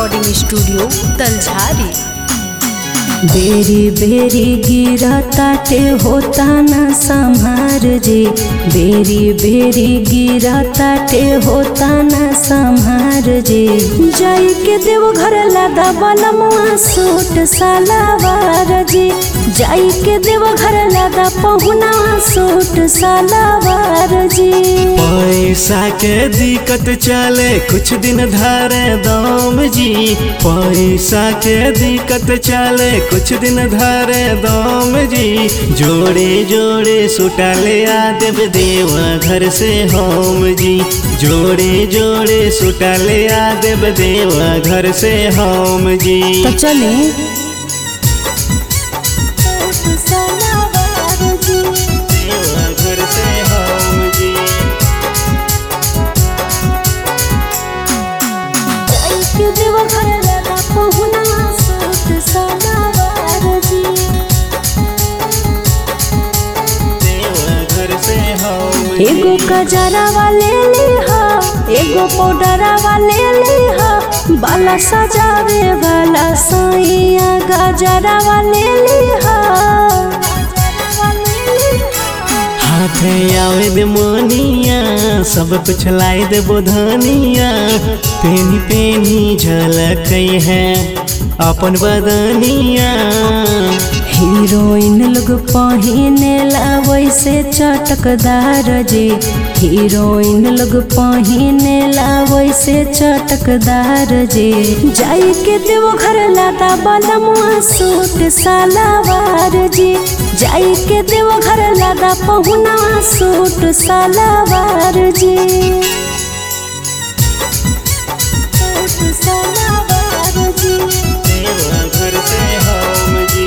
recording studio तलझारी बेरी बेरी गिरा ताटे होता न संहार जे बेरी बेरी गिरा ताटे होता न संहार जे जाई के देव घर लादा बलमुआ सूट सालावार जे जाई के देव घर लादा पहुना सूट सालावार जी पैसा के दिक्कत चले कुछ दिन धारे दाम जी पैसा के दिक्कत चले कुछ दिन धारे दाम जी जोड़े जोड़े सुटाले आ देव देवा घर से होम जी जोड़े जोड़े सुटाले आ देव देवा घर से होम जी तो चले देवा घर से होम जी देवा घर से होम जी एगो कजरा वाले लिहा एगो पाउडरा वाले लिहा बाला सजावे वाला सैया गजरा वाले लिहा हाथ आवे दे मोनिया सब कुछ लाई दे बोधनिया पेनी पेनी झलक है अपन बदनिया हीरोइन लोग पहिने ला वैसे चटकदार जी हीरोइन लोग पहिने ला वैसे चटकदार जी जाई के देव घर लादा बलमुआ सूट सालावार जी जाई के देव घर लादा पहुना सूट सालावार जी सूट सालावार जी देवा घर से होम जी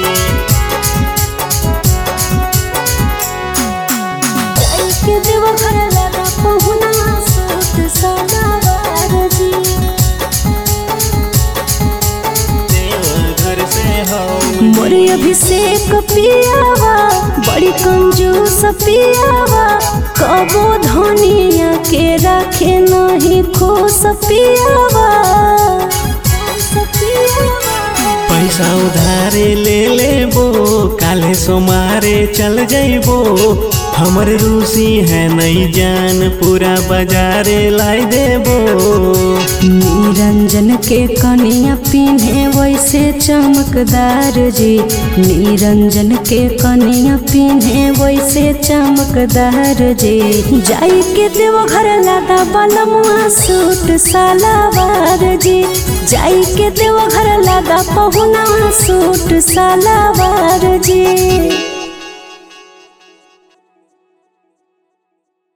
के देव घर लगा पहुना सूट सदावार जी देवा घर से होम मोरे अभिषेक पियावा बड़ी कंजूस पियावा कबो धनिया के रखे नहीं खुश पियावा पैसा उधारे ले लेबो काले सोमारे चल जइबो हमर रूसी है नहीं जान पूरा बाजारे लाई देबो निरंजन के कनिया पिन्हे वैसे चमकदार जी निरंजन के कनिया पिन्हे वैसे चमकदार जी जाई के देव घर लादा बलमुआ सूट सालावार जी जाई के देव घर लादा पहुना सूट सालावार जी